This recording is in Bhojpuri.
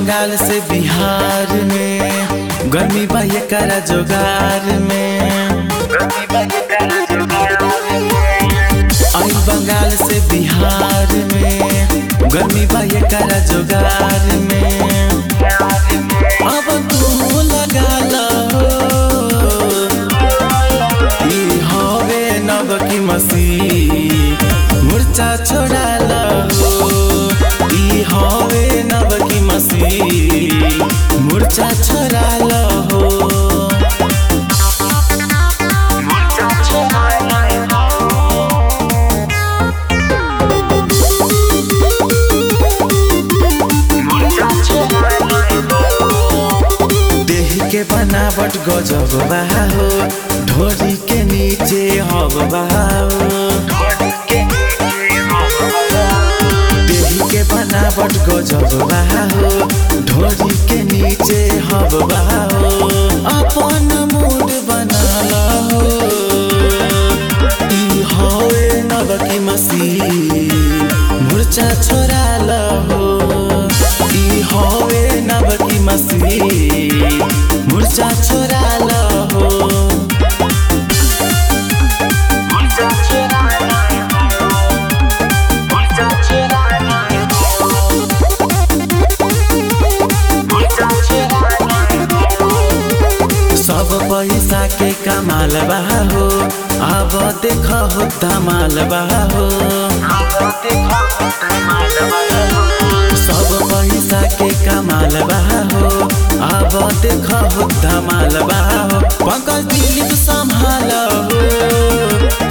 बंगाल से बिहार में गर्मी बा एकरा जोगार में आई बंगाल से बिहार में गर्मी बा एकरा जोगार में अब तू लगा लो ई हवे नव की मसीह मुर्चा छोड़ा लो ई हवे नव की मसीह मुर्चा छोड़ा लो देह के बनावट गजब बा हो ढोरी के नीचे हब बा हो देह के बनावट गजब बा हो ढोरी के नीचे हब बा हो अपन मूड बना हो ई होए नव की मसीह मुर्चा छोड़ा हो ई होए नव की मसीह मुर्चा छोड़ा हो सब पैसा के कमाल बा हो अब देख हो धमाल बा हो सब पैसा के कमाल बा हो अब देख हो धमाल बा हो पंकज दिलीप संभाल हो